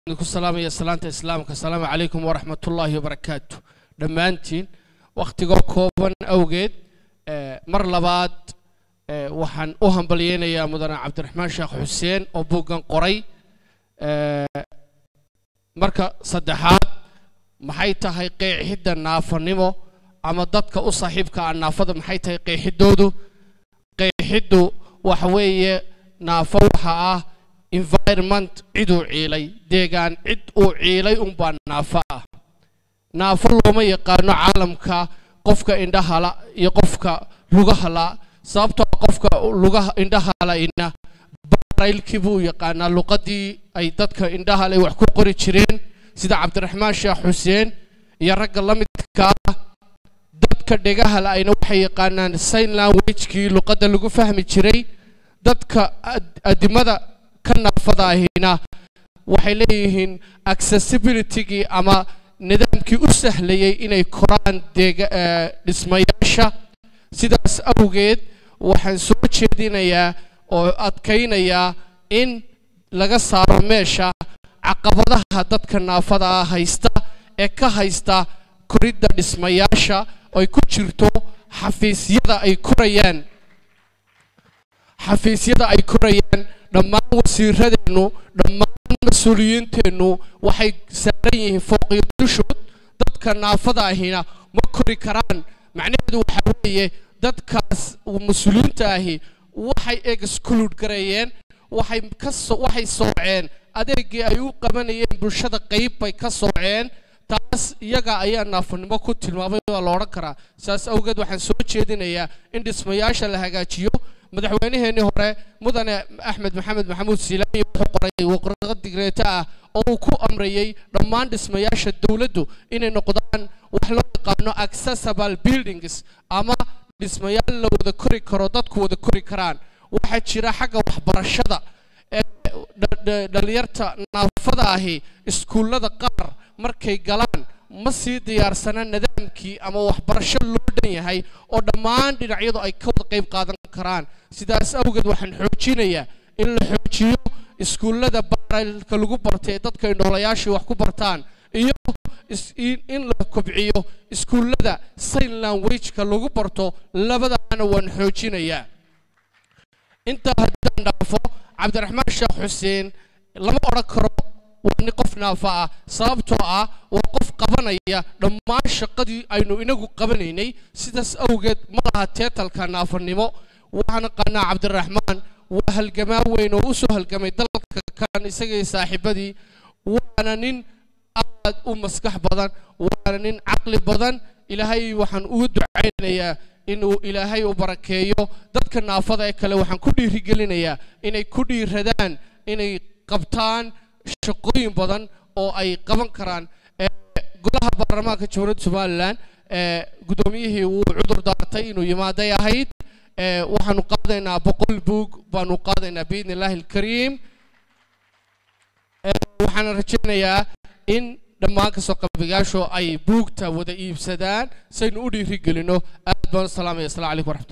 ku salaamaya salaanta islaamka asalaamu calaykum waraxmat ullaahi wabarakaatu dhammaantiin wakhtigoo kooban awgeed mar labaad waxaan u hambalyeynayaa mudane cabdiraxmaan sheekh xuseen oo buuggan qoray marka saddexaad maxay tahay qeexidda naafanimo ama dadka u saaxiibka ah naafada maxay tahay qeexidoodu qeexiddu waxa weeye naafo waxa ah environment ciduu ciilay deegaan cid uu ciilay unbaa naafo ah naafo looma yaqaano caalamka qofka indhahala iyo qofka lugahala sababtoo qofka lugaha indhahalayna baraylkii buu yaqaanaa luqadii ay dadka indhahalay wax ku qori jireen sida cabdiraxmaan sheekh xuseen iyo ragga la midka ah dadka dhegahala ayna waxay yaqaanaan sign languagekii luqadda lagu fahmi jiray dadka adimada ka naafadaahina waxay leeyihiin accessibilitygii ama nidaamkii u sahlayay inay koraan dhismayaasha sidaas awgeed waxaan soo jeedinayaa oo adkaynayaa in laga saaro meesha caqabadaha dadka naafada ah haysta ee ka haysta koridda dhismayaasha ay ku jirto xafiisyada ay korayaan xafiisyada ay korayaan dhammaan wasiiradeennu dhammaan mas-uuliyiinteennu waxay saaran yihiin fooqiyo dushood dadka naafada ahina ma kori karaan macnaheedu waxaa weeye dadkaas mas-uuliyiinta ahi waxay exclude gareeyeen waxay ka waxay sooceen adeegii ay u qabanayeen bulshada qayb bay ka sooceen taas iyaga ayaa naafanimo ku tilmaamay waa la odhan karaa saas awgeed waxaan soo jeedinayaa in dhismayaasha la hagaajiyo madaxweynaheenii hore mudane axmed maxamed maxamuud silaani wuxuu qoray waqraqo digreeto ah oo uu ku amrayey dhammaan dhismayaasha dowladdu inay noqdaan wax loo yaqaano accessible buildings ama dhismayaal la wada kori karo dadku wada kori karaan waxaa jira xagga waxbarashada ee dhalinyarta naafada ahi iskuullada qaar markay galaan ma sii diyaarsana nidaamkii ama waxbarasho loo dhan yahay oo dhammaan dhinacyadu ay ka wada qayb qaadan karaan sidaas awgeed waxaan xoojinayaa in la xoojiyo iskuullada baaralka lagu bartay ee dadka indhoolayaashii wax ku bartaan iyo in la kobciyo iskuullada sign languageka lagu barto labadaana waan xoojinayaa intaa haddaan dhaafo cabdiraxmaan sheekh xuseen lama odhan karo waa nin qof naafa ah sababtoo ah waa qof qabanaya dhammaan shaqadii aynu inagu qabanaynay sidaas awgeed ma laha teetalka naafanimo waxaan aqaanaa cabdiraxmaan waa halgamaa weyn oo u soo halgamay dalka kan isagii saaxiibadii waana nin aad u maskax badan waana nin caqli badan ilaahay waxaan ugu ducaynayaa inuu ilaahay u barakeeyo dadka naafada ee kale waxaan ku dhiirigelinayaa inay ku dhiiradaan inay qabtaan shaqooyin badan oo ay qaban karaan golaha baarlamaanka jamhuuriyadda somalilan guddoomiyihii wuu cudur daartay inuu yimaaday ahayd waxaanu qaadaynaa boqol buug baanu qaadaynaa biidni illaahi alkariim waxaana rajaynayaa in dhammaan kasoo qabigaashu ay buugta wada iibsadaan saynu u dhiirigelino aad baan u salaamaya assalamu calaykum waraxmat